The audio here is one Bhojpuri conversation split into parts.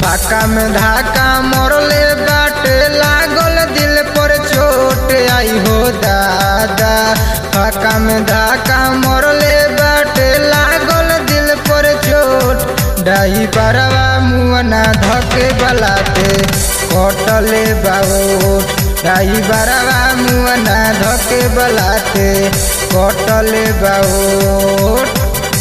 फाका में धाका मरले बाटे लागल दिल पर चोट आई हो दादा फाका में धाका मरले बाटे लागल दिल पर चोट डाई बरवा मुअना धके बलाते कटले बाबोट डाई बरवा मुअना धके बलाते कटले बाबोट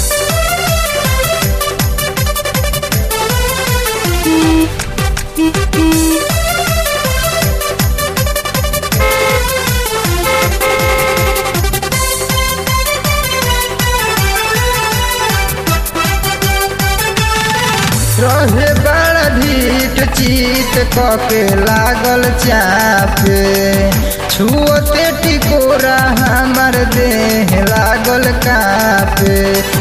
रहे बड़ा ढीठ चीत कके लागल चापे छुअते टिकोरा हमर देह लागल कापे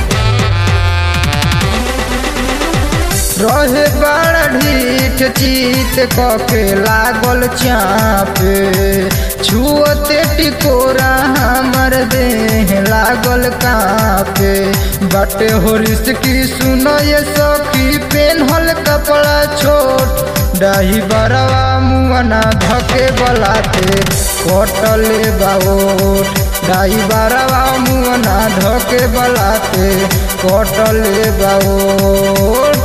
रहे बड़ा ढीठ चीत कके लागल चापे छुअते टिकोरा हमर देह लागल कापे बटे हो की सुनो ये सखी पेन्हल कपड़ा छोट डाही बरवा मुअना धके बलाते कटले बाबोट डाही बरवा मुअना धके बलाते कटले बाबोट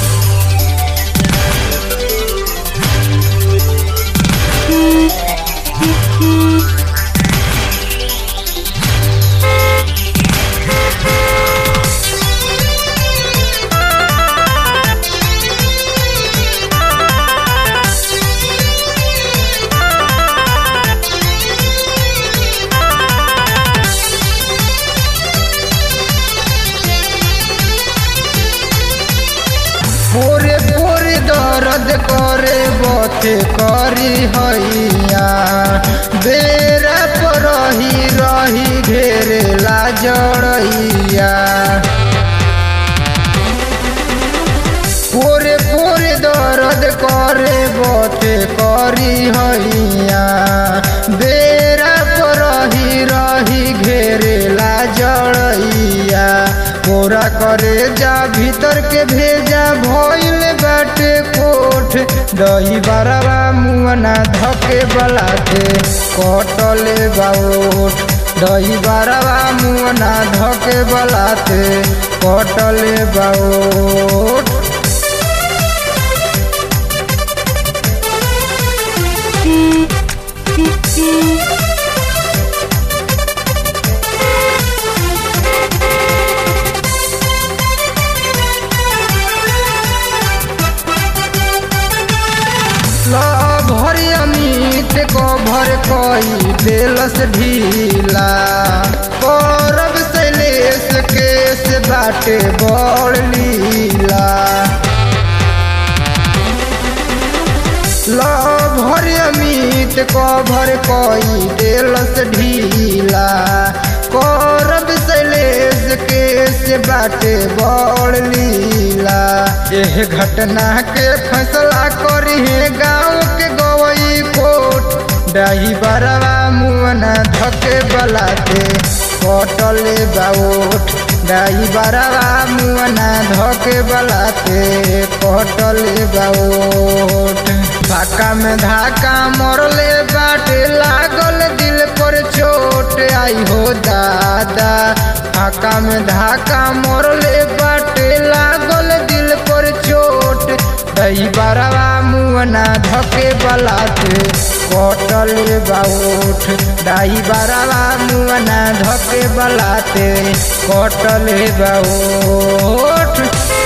पोरे पोरे दर्द करे बथे करी हैया बेरा पर रही रही घेरे ला जड़ैया पोरे पोरे दर्द करे बथे करी हैया बेरा पर रही रही घेरे ला जड़ैया पूरा करे जा भीतर के भेजा भइल बाटे कोठ दही बरवा मुअना धके बलाते कटले बाओठ दही बरवा मुअना धके बलाते कटले बाओठ भर अमित को भर कोई दिलस ढीला करब शैलेश केस बाटे बड़ लीला भर अमित को भर कोई दिलस ढीला करब शैलेश केस बाटे बड़ लीला एह घटना के फैसला करी है गाँव के गवई कोट डाही बरवा मुअना धके बलाते कटले बाओट डाही बरवा मुअना धके बलाते कटले बाओट फाका में धाका मरले बाटे लागल दिल पर चोट आई हो दादा फाका में धाका मरले बाटे लागल दिल पर चोट दही बरवा मुअना धके बलाते कटले बाउठ दाई बरवा मुअना धके बलाते कटले बाउठ